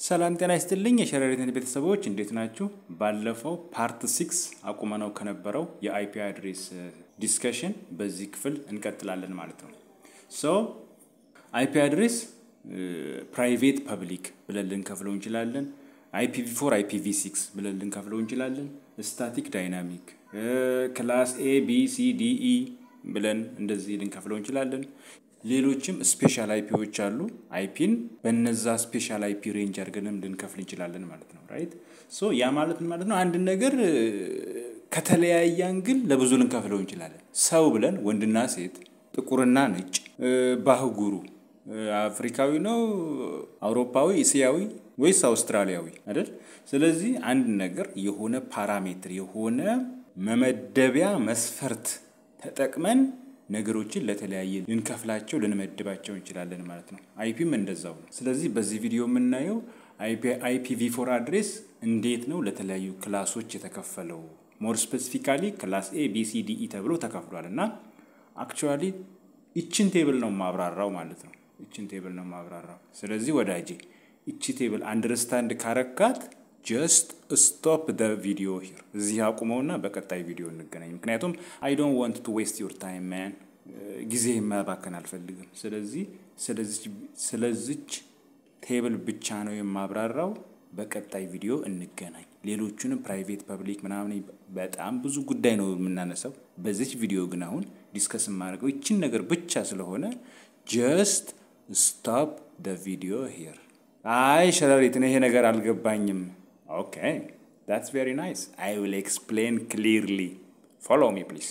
ሰላም ጤና ይስጥልኝ የሸረሪት ቤተሰቦች እንዴት ናችሁ? ባለፈው ፓርት ሲክስ አቁመነው ከነበረው የአይፒ አድሬስ ዲስከሽን በዚህ ክፍል እንቀጥላለን ማለት ነው። ሶ አይፒ አድሬስ ፕራይቬት ፐብሊክ ብለን ልንከፍለው እንችላለን። አይፒቪ ፎር አይፒቪ ሲክስ ብለን ልንከፍለው እንችላለን። ስታቲክ ዳይናሚክ፣ ክላስ ኤ ቢ ሲ ዲ ኢ ብለን እንደዚህ ልንከፍለው እንችላለን። ሌሎችም ስፔሻል አይፒዎች አሉ። አይፒን በነዛ ስፔሻል አይፒ ሬንጅ አድርገንም ልንከፍል እንችላለን ማለት ነው። ራይት ሶ ያ ማለት ምን ማለት ነው? አንድ ነገር ከተለያየ አንግል ለብዙ ልንከፍለው እንችላለን። ሰው ብለን ወንድና ሴት፣ ጥቁርና ነጭ፣ ባህጉሩ አፍሪካዊ ነው፣ አውሮፓዊ፣ እስያዊ ወይስ አውስትራሊያዊ አይደል? ስለዚህ አንድ ነገር የሆነ ፓራሜትር የሆነ መመደቢያ መስፈርት ተጠቅመን ነገሮችን ለተለያየ ልንከፍላቸው ልንመድባቸው እንችላለን ማለት ነው። አይፒም እንደዛው ነው። ስለዚህ በዚህ ቪዲዮ የምናየው አይፒቪ ፎር አድሬስ እንዴት ነው ለተለያዩ ክላሶች የተከፈለው፣ ሞር ስፔሲፊካሊ ክላስ ኤ ቢ ሲ ዲ ኢ ተብሎ ተከፍሏል እና አክቹዋሊ ይችን ቴብል ነው ማብራራው ማለት ነው። ይችን ቴብል ነው ማብራራው። ስለዚህ ወዳጄ ይቺ ቴብል አንደርስታንድ ካረካት ጀስት ስቶፕ ደ ቪዲዮ ሂር እዚህ አቁመውና በቀጣይ ቪዲዮ እንገናኝ። ምክንያቱም አይ ዶንት ዋንት ቱ ዌስት ዩር ታይም ማን ጊዜ ማባከን አልፈልግም። ስለዚህ ስለዚች ቴብል ብቻ ነው የማብራራው። በቀጣይ ቪዲዮ እንገናኝ። ሌሎቹንም ፕራይቬት ፐብሊክ ምናምን በጣም ብዙ ጉዳይ ነው የምናነሳው። በዚች ቪዲዮ ግን አሁን ዲስከስ የማደርገው ይችን ነገር ብቻ ስለሆነ ጀስት ስቶፕ ደ ቪዲዮ ሂር። አይ ሸረሪት፣ ይሄ ነገር አልገባኝም። Okay, that's very nice. I will explain clearly. Follow me, please.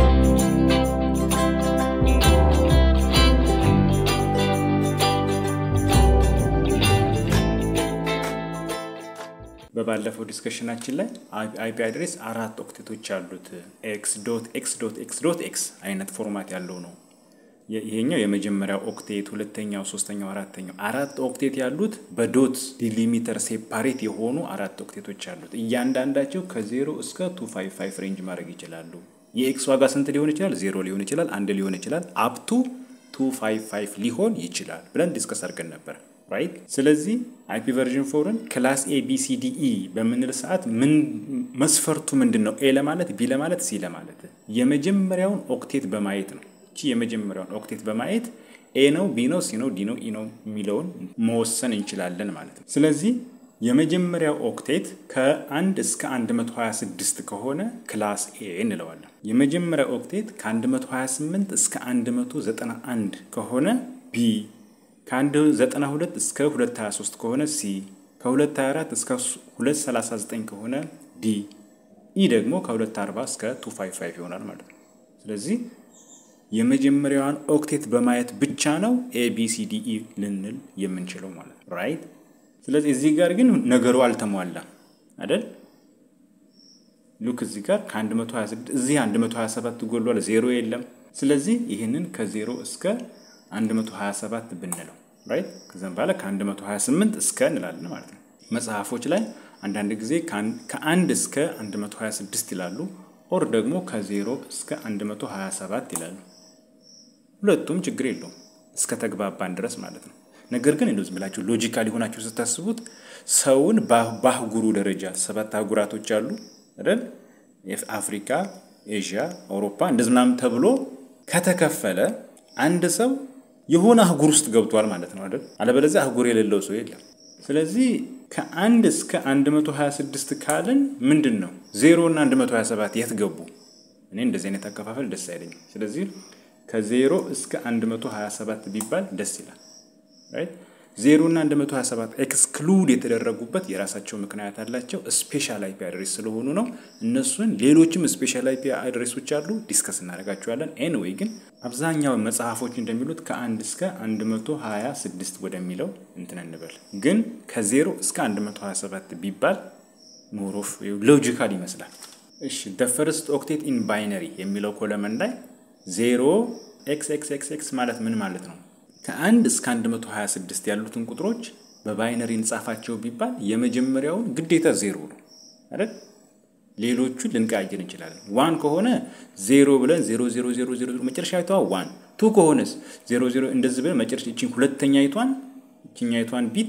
በባለፈው ዲስከሽናችን ላይ አይፒ አድሬስ አራት ኦክቴቶች አሉት። ኤክስ ዶት ኤክስ ዶት ኤክስ ዶት ኤክስ አይነት ፎርማት ያለው ነው። ይሄኛው የመጀመሪያው ኦክቴት፣ ሁለተኛው፣ ሶስተኛው፣ አራተኛው አራት ኦክቴት ያሉት በዶት ዲሊሚተር ሴፓሬት የሆኑ አራት ኦክቴቶች አሉት። እያንዳንዳቸው ከዜሮ እስከ ቱ ፋይቭ ፋይቭ ሬንጅ ማድረግ ይችላሉ። የኤክስ ዋጋ ስንት ሊሆን ይችላል? ዜሮ ሊሆን ይችላል፣ አንድ ሊሆን ይችላል፣ አፕቱ ቱ ፋይቭ ፋይቭ ሊሆን ይችላል ብለን ዲስከስ አድርገን ነበር። ራይት። ስለዚህ አይፒ ቨርዥን ፎርን ክላስ ኤ ቢ ሲ ዲ ኢ በምንል ሰዓት ምን መስፈርቱ ምንድን ነው? ኤ ለማለት ቢ ለማለት ሲ ለማለት የመጀመሪያውን ኦክቴት በማየት ነው። እቺ የመጀመሪያውን ኦክቴት በማየት ኤ ነው ቢ ነው ሲ ነው ዲ ነው ኢ ነው የሚለውን መወሰን እንችላለን ማለት ነው። ስለዚህ የመጀመሪያው ኦክቴት ከአንድ እስከ 126 ከሆነ ክላስ ኤ እንለዋለን። የመጀመሪያው ኦክቴት ከ128 እስከ 191 ከሆነ ቢ፣ ከ192 እስከ 223 ከሆነ ሲ፣ ከ224 እስከ 239 ከሆነ ዲ፣ ኢ ደግሞ ከ240 እስከ 255 ይሆናል ማለት ነው። ስለዚህ የመጀመሪያዋን ኦክቴት በማየት ብቻ ነው ኤቢሲዲኢ ልንል የምንችለው ማለት ነው። ራይት። ስለዚህ እዚህ ጋር ግን ነገሩ አልተሟላም አይደል? ሉክ እዚህ ጋር ከ126 እዚህ 127 ጎሏል፣ ዜሮ የለም። ስለዚህ ይህንን ከዜሮ እስከ 127 ብንለው ራይት። ከዚም በኋላ ከ128 እስከ እንላለን ማለት ነው። መጽሐፎች ላይ አንዳንድ ጊዜ ከአንድ እስከ 126 ይላሉ፣ ኦር ደግሞ ከዜሮ እስከ 127 ይላሉ። ሁለቱም ችግር የለውም እስከ ተግባባን ድረስ ማለት ነው። ነገር ግን እንደዚህ ብላችሁ ሎጂካል የሆናችሁ ስታስቡት ሰውን በአህጉሩ ደረጃ ሰባት አህጉራቶች አሉ አይደል? አፍሪካ፣ ኤዥያ፣ አውሮፓ እንደዚህ ምናምን ተብሎ ከተከፈለ አንድ ሰው የሆነ አህጉር ውስጥ ገብቷል ማለት ነው አይደል? አለበለዚያ አህጉር የሌለው ሰው የለም። ስለዚህ ከአንድ እስከ 126 ካልን ምንድን ነው ዜሮ እና 127 የት ገቡ? እኔ እንደዚህ አይነት አከፋፈል ደስ አይለኝም። ስለዚህ ከዜሮ እስከ 127 ቢባል ደስ ይላል። ዜሮ እና 127 ኤክስክሉድ የተደረጉበት የራሳቸው ምክንያት አላቸው። ስፔሻል አይፒ አድሬስ ስለሆኑ ነው። እነሱን ሌሎችም ስፔሻል አይፒ አድሬሶች አሉ፣ ዲስከስ እናደርጋቸዋለን። ኤንዌይ ግን አብዛኛው መጽሐፎች እንደሚሉት ከአንድ እስከ 126 ወደሚለው እንትን እንበል። ግን ከዜሮ እስከ 127 ቢባል ሞሮፍ ሎጂካል ይመስላል። እሺ ደ ፈርስት ኦክቴት ኢን ባይነሪ የሚለው ኮለመን ላይ ዜሮ ኤክስ ኤክስ ኤክስ ኤክስ ማለት ምን ማለት ነው? ከአንድ እስከ 126 ያሉትን ቁጥሮች በባይነሪ እንጻፋቸው ቢባል የመጀመሪያውን ግዴታ ዜሮ ነው አይደል? ሌሎቹን ልንቀያየር እንችላለን። ዋን ከሆነ ዜሮ ብለን ዜሮ ዜሮ ዜሮ ዜሮ መጨረሻ ይተዋ ዋን ቱ ከሆነስ ዜሮ ዜሮ እንደዚህ ብለን መጨረሻ ይችን ሁለተኛ ይቷን ይችኛ ይቷን ቢት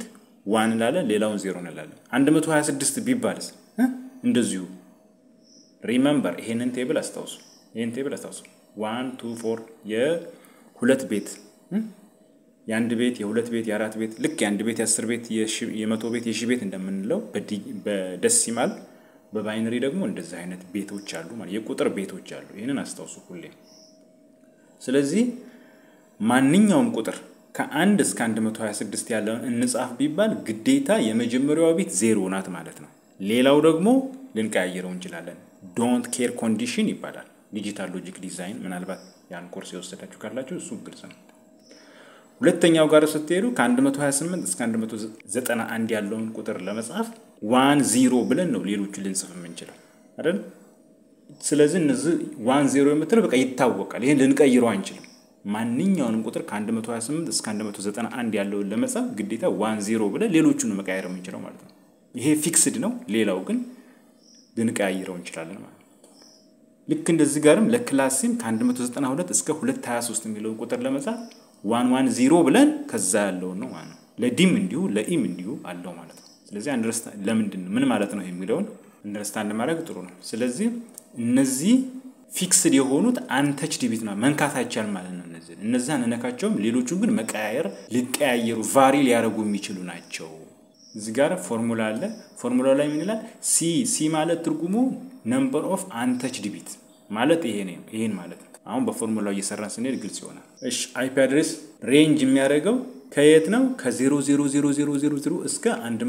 ዋን እንላለን፣ ሌላውን ዜሮ እንላለን። 126 ቢባልስ እንደዚሁ ሪመምበር ይሄንን ቴብል አስታውሱ። ይሄን ቴብል አስታውሱ። ዋን ቱ ፎር የሁለት ቤት የአንድ ቤት የሁለት ቤት የአራት ቤት ልክ የአንድ ቤት የአስር ቤት የመቶ ቤት የሺ ቤት እንደምንለው በደሲማል በባይነሪ ደግሞ እንደዚህ አይነት ቤቶች አሉ ማለት የቁጥር ቤቶች አሉ። ይህንን አስታውሱ ሁሌ። ስለዚህ ማንኛውም ቁጥር ከአንድ እስከ 126 ያለውን እንጻፍ ቢባል ግዴታ የመጀመሪያዋ ቤት ዜሮ ናት ማለት ነው። ሌላው ደግሞ ልንቀያየረው እንችላለን። ዶንት ኬር ኮንዲሽን ይባላል። ዲጂታል ሎጂክ ዲዛይን ምናልባት ያን ኮርስ የወሰዳችሁ ካላችሁ እሱ ግልጽ ነው። ሁለተኛው ጋር ስትሄዱ ከ128 እስከ 191 ያለውን ቁጥር ለመጻፍ ዋን ዚሮ ብለን ነው ሌሎቹ ልንጽፍ የምንችለው አይደል? ስለዚህ እነዚህ ዋን ዜሮ የምትለው በቃ ይታወቃል። ይህን ልንቀይረው አንችልም። ማንኛውንም ቁጥር ከ128 እስከ 191 ያለውን ለመጻፍ ግዴታ ዋን ዜሮ ብለን ሌሎቹን መቀያየር የምንችለው ማለት ነው። ይሄ ፊክስድ ነው። ሌላው ግን ልንቀያይረው እንችላለን ማለት ነው። ልክ እንደዚህ ጋርም ለክላሲም ከ192 እስከ 223 የሚለውን ቁጥር ለመጻፍ ዋን ዋን ዚሮ ብለን ከዛ ያለውን ነው ማለት ነው። ለዲም እንዲሁ ለኢም እንዲሁ አለው ማለት ነው። ስለዚህ አንደርስታንድ ለምንድን ነው ምን ማለት ነው የሚለውን አንደርስታንድ ማድረግ ጥሩ ነው። ስለዚህ እነዚህ ፊክስድ የሆኑት አንተችድ ቢት ነው መንካት አይቻል ማለት ነው። እነዚህ እነዚህ አንነካቸውም። ሌሎቹን ግን መቀያየር ሊቀያየሩ ቫሪ ሊያደርጉ የሚችሉ ናቸው። እዚህ ጋር ፎርሙላ አለ። ፎርሙላ ላይ ምን ይላል? ሲ ሲ ማለት ትርጉሙ ነምበር ኦፍ አንተችድ ቢት ማለት ይሄ ነው። ይሄን ማለት ነው። አሁን በፎርሙላው እየሰራን ስንሄድ ግልጽ ይሆናል። እሺ አይፒ አድሬስ ሬንጅ የሚያደርገው ከየት ነው? ከ00000 እስከ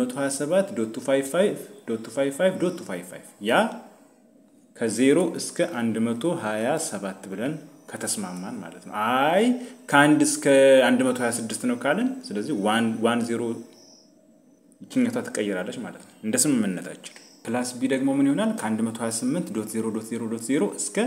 127.255.255 ያ ከ0 እስከ 127 ብለን ከተስማማን ማለት ነው። አይ ከአንድ እስከ 126 ነው ካለን ስለዚህ ዋን ዜሮ ይችኛቷ ትቀይራለች ማለት ነው እንደ ስምምነታችን። ክላስ ቢ ደግሞ ምን ይሆናል? ከ128.0.0.0 እስከ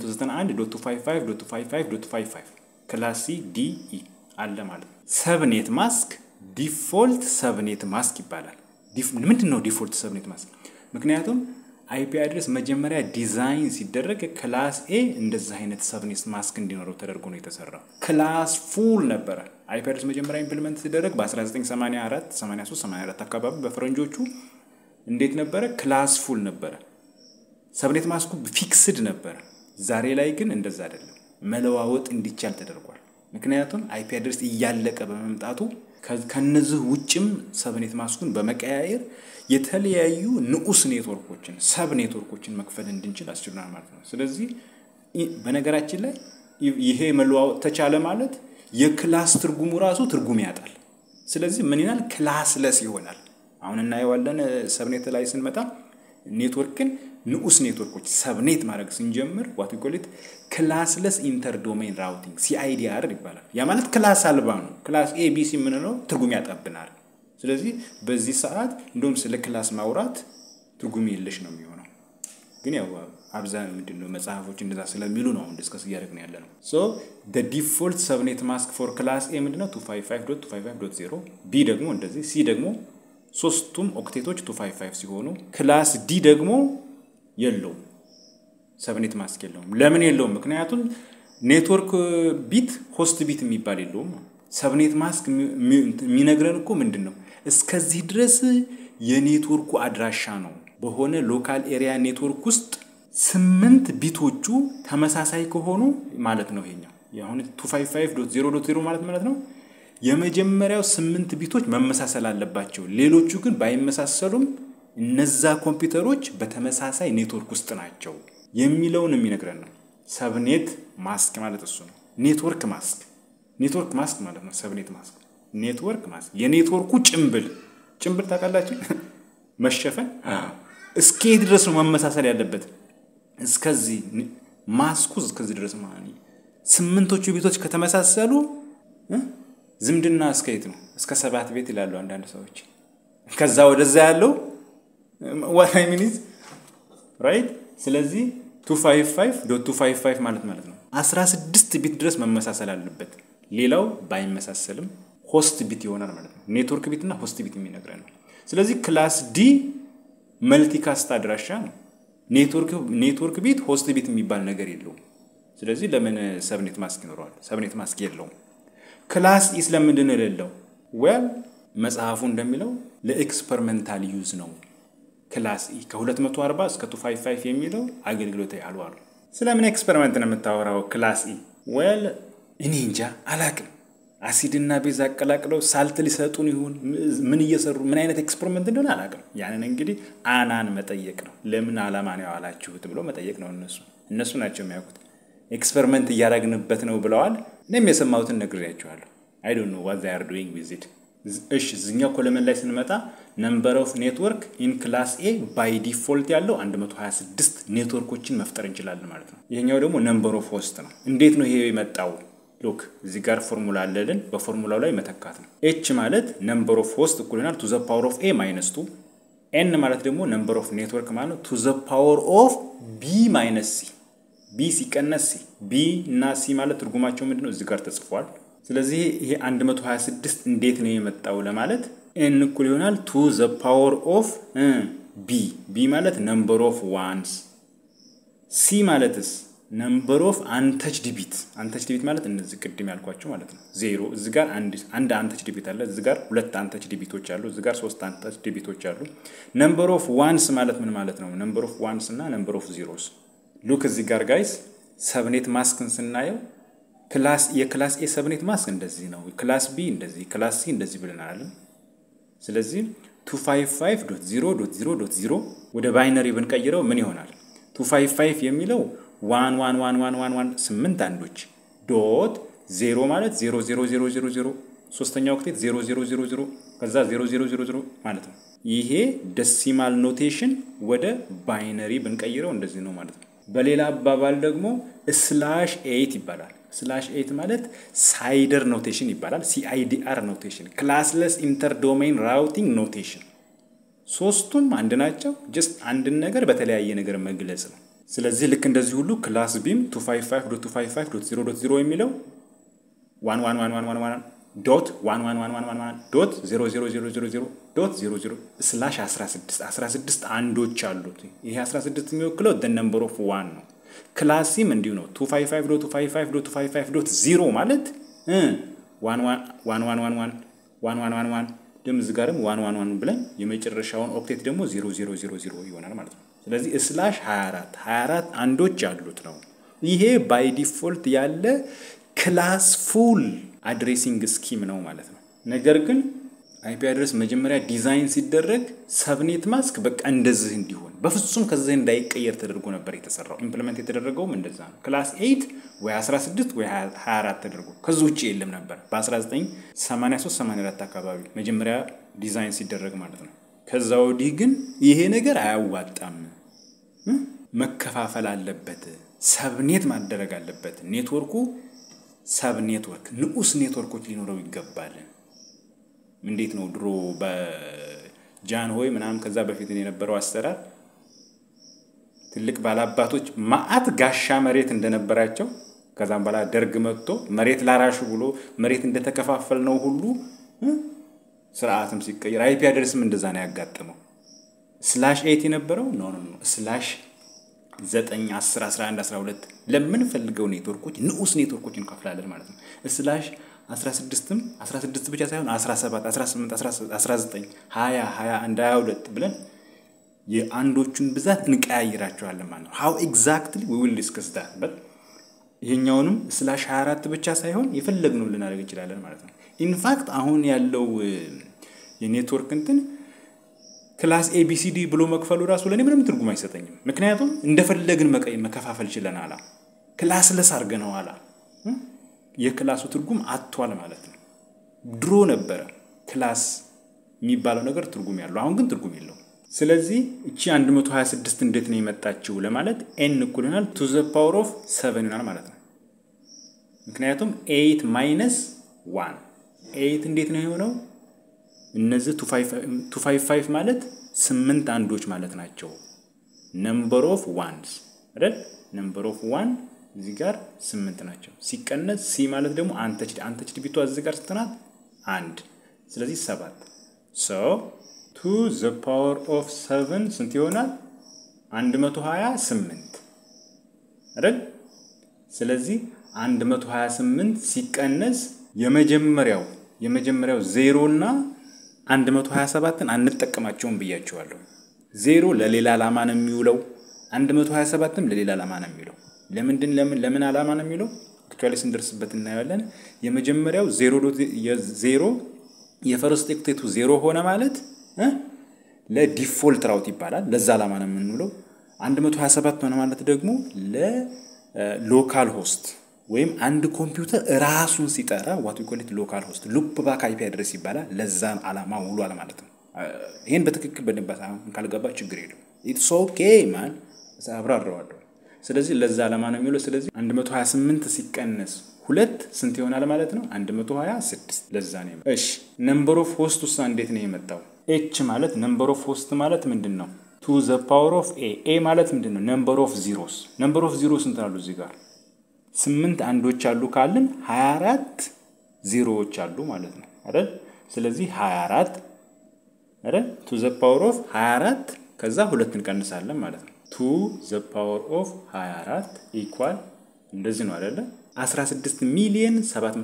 191.255.255 ክላስ ሲ ዲ ኢ አለ ማለት ነው። ሰብኔት ማስክ ዲፎልት ሰብኔት ማስክ ይባላል። ምንድን ነው ዲፎልት ሰብኔት ማስክ? ምክንያቱም አይፒ አድሬስ መጀመሪያ ዲዛይን ሲደረግ ክላስ ኤ እንደዚህ አይነት ሰብኔት ማስክ እንዲኖረው ተደርጎ ነው የተሰራው። ክላስ ፉል ነበረ። አይፒ አድሬስ መጀመሪያ ኢምፕሊመንት ሲደረግ በ1984 83 84 አካባቢ በፈረንጆቹ እንዴት ነበረ? ክላስ ፉል ነበረ። ሰብኔት ማስኩ ፊክስድ ነበረ። ዛሬ ላይ ግን እንደዛ አይደለም፣ መለዋወጥ እንዲቻል ተደርጓል። ምክንያቱም አይፒ አድሬስ እያለቀ በመምጣቱ ከነዚህ ውጭም ሰብኔት ማስኩን በመቀያየር የተለያዩ ንዑስ ኔትወርኮችን ሰብ ኔትወርኮችን መክፈል እንድንችል አስችሉናል ማለት ነው። ስለዚህ በነገራችን ላይ ይሄ መለዋወጥ ተቻለ ማለት የክላስ ትርጉሙ ራሱ ትርጉም ያጣል። ስለዚህ ምን ይላል? ክላስለስ ይሆናል። አሁን እናየዋለን። ሰብኔት ላይ ስንመጣ ኔትወርክን ንዑስ ኔትወርኮች ሰብኔት ማድረግ ስንጀምር ዋት ኮሊት ክላስለስ ኢንተር ዶሜን ራውቲንግ ሲአይዲአር ይባላል። ያ ማለት ክላስ አልባ ነው። ክላስ ኤቢሲ የምንለው ትርጉም ያጠብናል። ስለዚህ በዚህ ሰዓት እንደውም ስለ ክላስ ማውራት ትርጉም የለሽ ነው የሚሆነው። ግን ያው አብዛኛው ምንድን ነው መጽሐፎች እንደዛ ስለሚሉ ነው አሁን ዲስከስ እያደረግን ያለ ነው። ሶ ዲፎልት ሰብኔት ማስክ ፎር ክላስ ኤ ምንድነው 255.255.0 ቢ ደግሞ እንደዚህ ሲ ደግሞ ሶስቱም ኦክቴቶች 255 ሲሆኑ ክላስ ዲ ደግሞ የለውም ሰብኔት ማስክ የለውም። ለምን የለውም? ምክንያቱም ኔትወርክ ቢት ሆስት ቢት የሚባል የለውም። ሰብኔት ማስክ የሚነግረን እኮ ምንድን ነው እስከዚህ ድረስ የኔትወርኩ አድራሻ ነው። በሆነ ሎካል ኤሪያ ኔትወርክ ውስጥ ስምንት ቢቶቹ ተመሳሳይ ከሆኑ ማለት ነው። ይሄኛው አሁን 255.0.0 ማለት ማለት ነው የመጀመሪያው ስምንት ቢቶች መመሳሰል አለባቸው። ሌሎቹ ግን ባይመሳሰሉም እነዛ ኮምፒውተሮች በተመሳሳይ ኔትወርክ ውስጥ ናቸው የሚለውን የሚነግረን ነው። ሰብኔት ማስክ ማለት እሱ ነው። ኔትወርክ ማስክ ኔትወርክ ማስክ ማለት ነው። ሰብኔት ማስክ ኔትወርክ ማስክ የኔትወርኩ ጭንብል ጭንብል ታውቃላችሁ? መሸፈን እስከየት ድረስ ነው መመሳሰል ያለበት? እስከዚህ ማስኩ እስከዚህ ድረስ ማለት ስምንቶቹ ቤቶች ከተመሳሰሉ ዝምድና እስከየት ነው? እስከ ሰባት ቤት ይላሉ አንዳንድ ሰዎች። ከዛ ወደዛ ያለው ዋይ ሚኒት ራይት። ስለዚህ 255.255 ማለት ማለት ነው 16 ቢት ድረስ መመሳሰል አለበት። ሌላው ባይመሳሰልም ሆስት ቢት ይሆናል ማለት ነው። ኔትወርክ ቢት እና ሆስት ቢት የሚነግረን ነው። ስለዚህ ክላስ ዲ መልቲካስት አድራሻ ነው። ኔትወርክ ቢት ሆስት ቢት የሚባል ነገር የለውም። ስለዚህ ለምን ሰብኔት ማስክ ይኖረዋል? ሰብኔት ማስክ የለውም። ክላስ ኢ ስለምንድን ነው የሌለው? ዌል መጽሐፉ እንደሚለው ለኤክስፐሪመንታል ዩዝ ነው። ክላስ ኢ ከ240 እስከ 255 የሚለው አገልግሎት አልዋሉ። ስለምን ኤክስፐሪመንት ነው የምታወራው? ክላስ ኢ ወል እኔ እንጃ አላቅም። አሲድና ቤዝ አቀላቅለው ሳልት ሊሰጡን ይሁን ምን እየሰሩ ምን አይነት ኤክስፐሪመንት እንደሆነ አላቅም። ያንን እንግዲህ አናን መጠየቅ ነው። ለምን ዓላማ ነው ያዋላችሁት ብሎ መጠየቅ ነው። እነሱ እነሱ ናቸው የሚያውቁት። ኤክስፐሪመንት እያደረግንበት ነው ብለዋል። እኔም የሰማሁትን ነግሬያቸዋለሁ። አይ ዶንት ኖ ዋት ዜይ አር ዱይንግ ዊዝ ኢት። እሺ እዚኛው ኮለመን ላይ ስንመጣ ነምበር ኦፍ ኔትወርክ ኢን ክላስ ኤ ባይ ዲፎልት ያለው 126 ኔትወርኮችን መፍጠር እንችላለን ማለት ነው። ይሄኛው ደግሞ ነምበር ኦፍ ሆስት ነው። እንዴት ነው ይሄ የመጣው? ሉክ እዚህ ጋር ፎርሙላ አለልን። በፎርሙላው ላይ መተካት ነው። ኤች ማለት ነምበር ኦፍ ሆስት እኩል ይሆናል ቱ ዘ ፓወር ኦፍ ኤ ማይነስ ቱ። ኤን ማለት ደግሞ ነምበር ኦፍ ኔትወርክ ማለት ነው ቱ ዘ ፓወር ኦፍ ቢ ማይነስ ሲ። ቢ ሲቀነስ ሲ። ቢ እና ሲ ማለት ትርጉማቸው ምንድን ነው? እዚህ ጋር ተጽፏል። ስለዚህ ይሄ 126 እንዴት ነው የመጣው ለማለት ኤን እኩል ይሆናል ቱ ዘ ፓወር ኦፍ ቢ። ቢ ማለት ነምበር ኦፍ ዋንስ። ሲ ማለትስ ነምበር ኦፍ አንተችድ ቢት። አንተችድ ቢት ማለት እነዚህ ቅድም ያልኳቸው ማለት ነው። ዜሮ እዚህ ጋር አንድ አንተችድ ቢት አለ። እዚህ ጋር ሁለት አንተችድ ቢቶች አሉ። እዚህ ጋር ሶስት አንተችድ ቢቶች አሉ። ነምበር ኦፍ ዋንስ ማለት ምን ማለት ነው? ነምበር ኦፍ ዋንስ እና ነምበር ኦፍ ዚሮስ። ሉክ እዚህ ጋር ጋይስ ሰብኔት ማስክን ስናየው ክላስ የክላስ ኤ ሰብኔት ማስክ እንደዚህ ነው። ክላስ ቢ እንደዚህ፣ ክላስ ሲ እንደዚህ ብለናል። ስለዚህ 255.0.0.0 ወደ ባይነሪ ብንቀይረው ምን ይሆናል? 255 የሚለው ዋን ዋን ዋን ዋን ዋን ዋን ስምንት አንዶች ዶት ዜሮ ማለት ዜሮ ዜሮ ዜሮ ዜሮ ዜሮ ሶስተኛ ወቅቴት ዜሮ ዜሮ ዜሮ ዜሮ ከዛ ዜሮ ዜሮ ዜሮ ዜሮ ማለት ነው። ይሄ ደሲማል ኖቴሽን ወደ ባይነሪ ብንቀይረው እንደዚህ ነው ማለት ነው። በሌላ አባባል ደግሞ ስላሽ ኤይት ይባላል። ስላሽ ኤይት ማለት ሳይደር ኖቴሽን ይባላል። ሲአይዲአር ኖቴሽን፣ ክላስለስ ኢንተር ዶሜን ራውቲንግ ኖቴሽን። ሶስቱም አንድ ናቸው። ጀስት አንድን ነገር በተለያየ ነገር መግለጽ ነው። ስለዚህ ልክ እንደዚህ ሁሉ ክላስ ቢም 255.255.0.0 የሚለው 111111 ዶት 111111 ዶት 00000 ዶት 00 ስላሽ 16 16 አንዶች አሉት። ይሄ 16 የሚወክለው ደ ነምበር ኦፍ ዋን ነው። ክላስ ሲም እንዲሁ ነው። 255.255.255.0 ማለት 1111 ደግሞ እዚህ ጋርም 111 ብለን የመጨረሻውን ኦክቴት ደግሞ 0000 ይሆናል ማለት ነው። ስለዚህ ስላሽ 24 24 አንዶች ያሉት ነው። ይሄ ባይ ዲፎልት ያለ ክላስ ፉል አድሬሲንግ ስኪም ነው ማለት ነው። ነገር ግን አይፒ አድረስ መጀመሪያ ዲዛይን ሲደረግ ሰብኔት ማስክ በቃ እንደዚህ እንዲሆን በፍጹም ከዚህ እንዳይቀየር ተደርጎ ነበር የተሰራው። ኢምፕሊመንት የተደረገው እንደዛ ነው። ክላስ 8 ወይ 16 ወይ 24 ተደርጎ ከዚህ ውጭ የለም ነበር በ1983 84 አካባቢ መጀመሪያ ዲዛይን ሲደረግ ማለት ነው። ከዛ ወዲህ ግን ይሄ ነገር አያዋጣም፣ መከፋፈል አለበት፣ ሰብኔት ማደረግ አለበት። ኔትወርኩ ሰብ ኔትወርክ ንዑስ ኔትወርኮች ሊኖረው ይገባል። እንዴት ነው ድሮ በጃን ሆይ ምናምን ከዛ በፊት የነበረው አሰራር ትልቅ ባላባቶች ማአት ጋሻ መሬት እንደነበራቸው ከዛም በኋላ ደርግ መጥቶ መሬት ላራሹ ብሎ መሬት እንደተከፋፈል ነው ሁሉ ስርዓትም ሲቀየር አይፒ አድረስም እንደዛ ነው ያጋጠመው። ስላሽ ኤት የነበረው ኖ ኖ ኖ ስላሽ ዘጠኝ አስር አስራ አንድ አስራ ሁለት ለምንፈልገው ኔትወርኮች ንዑስ ኔትወርኮች እንከፍላለን ማለት ነው። ስላሽ 16ም 16 ብቻ ሳይሆን 17 18 19 20 21 22 ብለን የአንዶቹን ብዛት እንቀያይራቸዋለን ማለት ነው። ሃው ኤግዛክትሊ ዊ ዊል ዲስከስ ዳት በት ይሄኛውንም ስላሽ 24 ብቻ ሳይሆን የፈለግነው ልናደርግ እንችላለን ማለት ነው። ኢንፋክት አሁን ያለው የኔትወርክ እንትን ክላስ ኤቢሲዲ ብሎ መክፈሉ ራሱ ለእኔ ምንም ትርጉም አይሰጠኝም። ምክንያቱም እንደፈለግን መከፋፈል ችለናል። ክላስ ለስ አድርገነዋል። የክላሱ ትርጉም አጥቷል ማለት ነው። ድሮ ነበረ ክላስ የሚባለው ነገር ትርጉም ያለው፣ አሁን ግን ትርጉም የለውም። ስለዚህ እቺ 126 እንዴት ነው የመጣችው ለማለት ኤን እኩል ይሆናል ቱ ዘ ፓወር ኦፍ ሰቨን ይሆናል ማለት ነው። ምክንያቱም ኤይት ማይነስ ዋን ኤይት እንዴት ነው የሆነው? እነዚህ ቱ ፋይቭ ፋይቭ ማለት ስምንት አንዶች ማለት ናቸው። ነምበር ኦፍ ዋንስ አይደል? ነምበር ኦፍ ዋን እዚህ ጋር ስምንት ናቸው። ሲቀነስ ሲ ማለት ደግሞ አንተችድ አንተችድ ቢቷ እዚህ ጋር ስትናት አንድ ስለዚህ ሰባት ሶ ቱ ዘ ፓወር ኦፍ ሰቨን ስንት ይሆናል? አንድ መቶ ሀያ ስምንት አይደል? ስለዚህ አንድ መቶ ሀያ ስምንት ሲቀነስ የመጀመሪያው የመጀመሪያው ዜሮ እና 127ን አንጠቀማቸውም ብያቸዋለሁ። ዜሮ ለሌላ ዓላማ ነው የሚውለው። 127ም ለሌላ ዓላማ ነው የሚውለው። ለምንድን ለምን ለምን ዓላማ ነው የሚውለው? አክቹዋሊ ስንደርስበት እናያለን። የመጀመሪያው ዜሮ ዜሮ የፈርስት ኦክቴቱ ዜሮ ሆነ ማለት ለዲፎልት ራውት ይባላል። ለዛ ዓላማ ነው የምንውለው። 127 ሆነ ማለት ደግሞ ለሎካል ሆስት ወይም አንድ ኮምፒውተር ራሱን ሲጠራ ዋት ዊ ኮል ኢት ሎካል ሆስት ሉፕ ባክ አይፒ አድረስ ይባላል። ለዛን ዓላማ ውሏል ማለት ነው። ይህን በትክክል በደንብ ካልገባ ችግር የለም። ኢትስ ኦኬ ማን አብራረዋለሁ። ስለዚህ ለዛ ዓላማ ነው የሚውለው። ስለዚህ 128 ሲቀነስ ሁለት ስንት ይሆናል ማለት ነው? 126 ለዛ ነው። እሺ ነምበር ኦፍ ሆስት ውሳ እንዴት ነው የመጣው? ኤች ማለት ነምበር ኦፍ ሆስት ማለት ምንድን ነው? ቱ ዘ ፓወር ኦፍ ኤ ኤ ማለት ምንድን ነው? ነምበር ኦፍ ዚሮስ ነምበር ኦፍ ዚሮ ስንት አሉ እዚህ ጋር ስምንት አንዶች አሉ ካልን 24 ዜሮዎች አሉ ማለት ነው አይደል? ስለዚህ 24 አይደል ቱ ዘ ፓወር ኦፍ 24 ከዛ ሁለት እንቀንሳለን ማለት ነው። ቱ ዘ ፓወር ኦፍ 24 ኢኳል እንደዚህ ነው አይደለ? 16 ሚሊዮን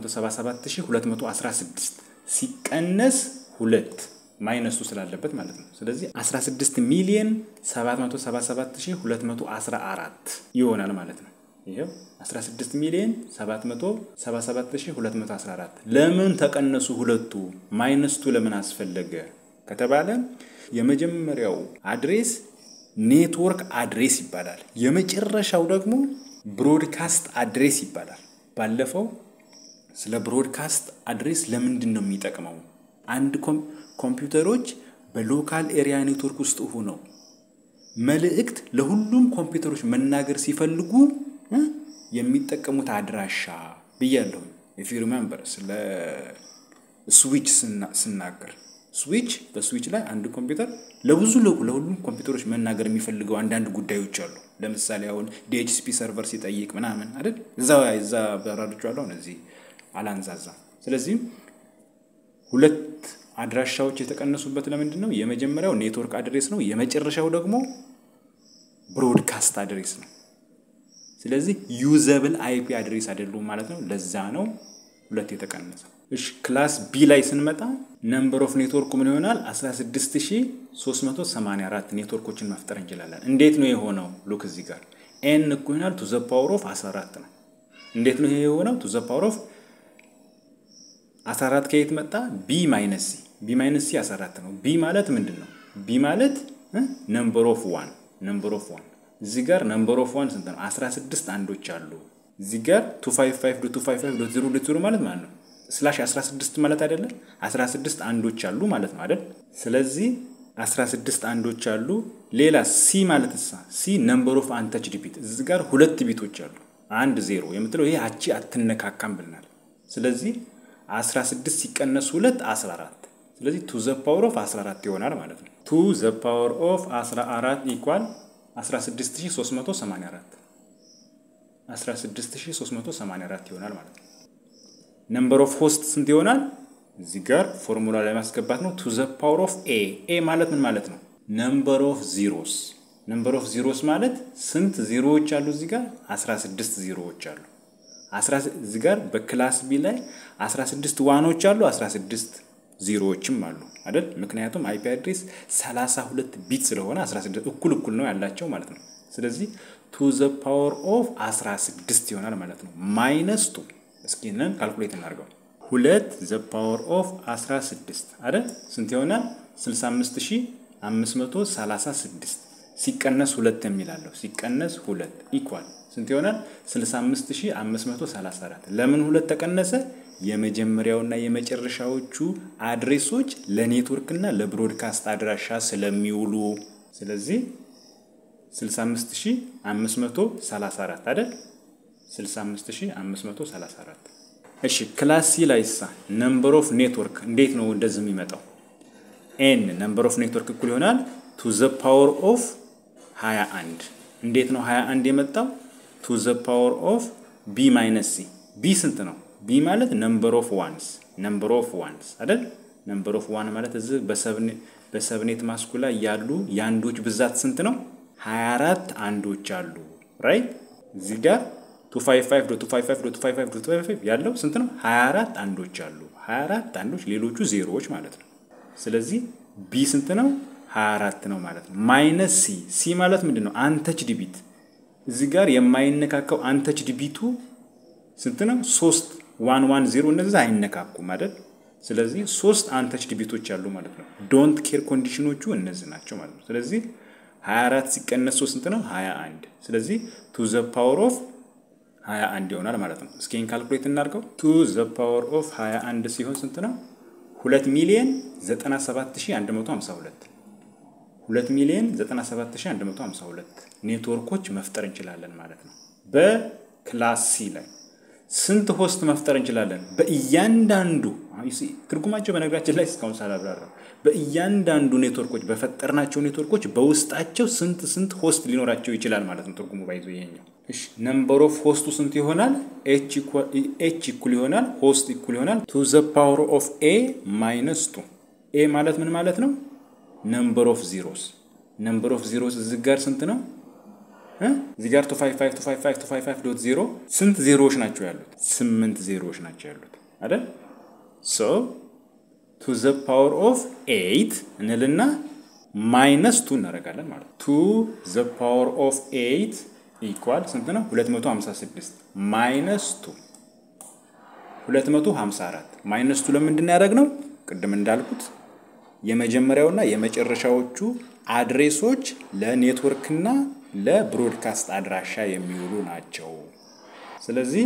777216 ሲቀነስ ሁለት ማይነሱ ስላለበት ማለት ነው። ስለዚህ 16 ሚሊዮን 777214 ይሆናል ማለት ነው። ይሄው 16 ሚሊዮን 777214 ለምን ተቀነሱ ሁለቱ? ማይነስቱ ለምን አስፈለገ ከተባለ የመጀመሪያው አድሬስ ኔትወርክ አድሬስ ይባላል። የመጨረሻው ደግሞ ብሮድካስት አድሬስ ይባላል። ባለፈው ስለ ብሮድካስት አድሬስ ለምንድን ነው የሚጠቅመው? አንድ ኮምፒውተሮች በሎካል ኤሪያ ኔትወርክ ውስጥ ሆነው መልእክት ለሁሉም ኮምፒውተሮች መናገር ሲፈልጉ የሚጠቀሙት አድራሻ ብያለሁ። ኢፍ ዩ ሪሜምበር ስለ ስዊች ስናገር ስዊች በስዊች ላይ አንድ ኮምፒውተር ለብዙ ለሁሉም ኮምፒውተሮች መናገር የሚፈልገው አንዳንድ ጉዳዮች አሉ። ለምሳሌ አሁን ዲኤችሲፒ ሰርቨር ሲጠይቅ ምናምን አይደል እዛ እዛ በራዶችዋለሁ እዚህ አላንዛዛ። ስለዚህም ሁለት አድራሻዎች የተቀነሱበት ለምንድን ነው? የመጀመሪያው ኔትወርክ አድሬስ ነው። የመጨረሻው ደግሞ ብሮድካስት አድሬስ ነው። ስለዚህ ዩዘብል አይፒ አድሬስ አይደሉም ማለት ነው። ለዛ ነው ሁለት የተቀነሰው። እሺ ክላስ ቢ ላይ ስንመጣ ነምበር ኦፍ ኔትወርኩ ምን ይሆናል? 16384 ኔትወርኮችን መፍጠር እንችላለን። እንዴት ነው የሆነው? ሉክ እዚህ ጋር ኤን እኮ ይሆናል ቱ ዘ ፓወር ኦፍ 14 ነው። እንዴት ነው ይሄ የሆነው? ቱ ዘ ፓወር ኦፍ 14 ከየት መጣ? ቢ ማይነስ ሲ ቢ ማይነስ ሲ 14 ነው። ቢ ማለት ምንድን ነው? ቢ ማለት ነምበር ኦፍ ዋን ነምበር ኦፍ ዋን እዚህ ጋር ነምበር ኦፍ ዋን ስንት ነው? 16 አንዶች አሉ። እዚህ ጋር 255.255.0 ማለት ማለት ነው ስላሽ 16 ማለት አይደለም 16 አንዶች አሉ ማለት ነው አይደል? ስለዚህ 16 አንዶች አሉ። ሌላ ሲ ማለት ሳ ሲ ነምበር ኦፍ አንተችድ ቢት እዚህ ጋር ሁለት ቢቶች አሉ። አንድ ዜሮ የምትለው ይሄ አቺ አትነካካም ብልናል። ስለዚህ 16 ሲቀነስ ሁለት 14 ስለዚህ ቱ ዘ ፓወር ኦፍ 14 ይሆናል ማለት ነው። ቱ ዘ ፓወር ኦፍ 14 ኢኳል 16384 16384 ይሆናል ማለት ነው። ነምበር ኦፍ ሆስት ስንት ይሆናል? እዚህ ጋር ፎርሙላ ላይ ማስገባት ነው። ቱ ዘ ፓወር ኦፍ ኤ ኤ ማለት ምን ማለት ነው? ነምበር ኦፍ ዚሮስ ነምበር ኦፍ ዚሮስ ማለት ስንት ዚሮዎች አሉ? እዚህ ጋር 16 ዚሮዎች አሉ። እዚህ ጋር በክላስ ቢ ላይ 16 ዋኖች አሉ፣ 16 ዚሮዎችም አሉ አይደል? ምክንያቱም አይፒ አድሬስ 32 ቢት ስለሆነ 16 እኩል እኩል ነው ያላቸው ማለት ነው። ስለዚህ ቱ ዘ ፓወር ኦፍ 16 ይሆናል ማለት ነው። ማይነስ ቱ እስኪ ነን ካልኩሌት እናድርገው። ሁለት ዘ ፓወር ኦፍ 16 አይደል? ስንት ይሆናል? 65536 ሲቀነስ ሁለት የሚላለው ሲቀነስ ሁለት ኢኳል ስንት ይሆናል? 65534 ለምን ሁለት ተቀነሰ? የመጀመሪያውና የመጨረሻዎቹ አድሬሶች ለኔትወርክና ለብሮድካስት አድራሻ ስለሚውሉ ስለዚህ 65534 አይደል? 65534 እሺ ክላስ ሲ ላይ ሳ ነምበር ኦፍ ኔትወርክ እንዴት ነው እንደዚህ የሚመጣው? ኤን ነምበር ኦፍ ኔትወርክ እኩል ይሆናል ቱ ዘ ፓወር ኦፍ 21 እንዴት ነው 21 የመጣው? ቱ ዘ ፓወር ኦፍ ቢ ማይነስ ሲ ቢ ስንት ነው? ቢ ማለት ነምበር ኦፍ ዋንስ ነምበር ኦፍ ዋንስ አይደል? ነምበር ኦፍ ዋን ማለት እዚህ በሰብኔት ማስኩ ላይ ያሉ የአንዶች ብዛት ስንት ነው? 24 አንዶች አሉ ራይት እዚህ ጋር 255.255.255 ያለው ስንት ነው? 24 አንዶች አሉ። 24 አንዶች ሌሎቹ ዜሮዎች ማለት ነው። ስለዚህ ቢ ስንት ነው? 24 ነው ማለት ነው። ማይነስ ሲ ሲ ማለት ምንድን ነው? አንተችድ ቢት እዚህ ጋር የማይነካካው አንተችድ ቢቱ ስንት ነው? ሶስት ዋን ዋን ዜሮ እነዚህ አይነካኩም አይደል? ስለዚህ ሶስት አንተችድ ቢቶች አሉ ማለት ነው። ዶንት ኬር ኮንዲሽኖቹ እነዚህ ናቸው ማለት ነው። ስለዚህ 24 ሲቀነስ ሶስት ስንት ነው? 21 ስለዚህ ቱ ዘ ፓወር ኦፍ 21 ይሆናል ማለት ነው። እስኪ ካልኩሌት እናድርገው። ቱ ዘ ፓወር ኦፍ 21 ሲሆን ስንት ነው? 2 ሚሊዮን 97152 2 ሚሊዮን 97152 ኔትወርኮች መፍጠር እንችላለን ማለት ነው። በክላስ ሲ ላይ ስንት ሆስት መፍጠር እንችላለን? በእያንዳንዱ ትርጉማቸው በነገራችን ላይ እስካሁን ሳላብራራው በእያንዳንዱ ኔትወርኮች በፈጠርናቸው ኔትወርኮች በውስጣቸው ስንት ስንት ሆስት ሊኖራቸው ይችላል ማለት ነው። ትርጉሙ ባይዞ ይሄኛው። እሺ ነምበር ኦፍ ሆስቱ ስንት ይሆናል? ኤች ኢኩል ይሆናል ሆስት ኢኩል ይሆናል ቱ ዘ ፓወር ኦፍ ኤ ማይነስ ቱ። ኤ ማለት ምን ማለት ነው? ነምበር ኦፍ ዚሮስ። ነምበር ኦፍ ዚሮስ እዚህ ጋር ስንት ነው? እዚህ ጋር ዶት ዜሮ ስንት ዜሮዎች ናቸው ያሉት? ስምንት ዜሮዎች ናቸው ያሉት አይደል? ሶ ቱ ዘ ፓወር ኦፍ ኤይት እንልና ማይነስ ቱ እናደርጋለን ማለት ነው። ቱ ዘ ፓወር ኦፍ ኤይት ኢኳል ስንት ነው? 256 ማይነስ ቱ 254 ማይነስ ቱ ለምንድን ያደረግነው? ቅድም እንዳልኩት የመጀመሪያውና የመጨረሻዎቹ አድሬሶች ለኔትወርክና ለብሮድካስት አድራሻ የሚውሉ ናቸው። ስለዚህ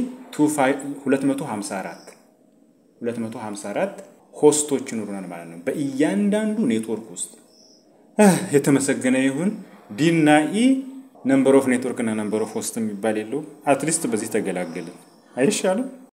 254 254 ሆስቶች ይኖሩናል ማለት ነው በእያንዳንዱ ኔትወርክ ውስጥ። የተመሰገነ ይሁን። ዲ እና ኢ ነምበር ኦፍ ኔትወርክ እና ነምበር ኦፍ ሆስት የሚባል የለውም። አትሊስት በዚህ ተገላገልን አይሻልም?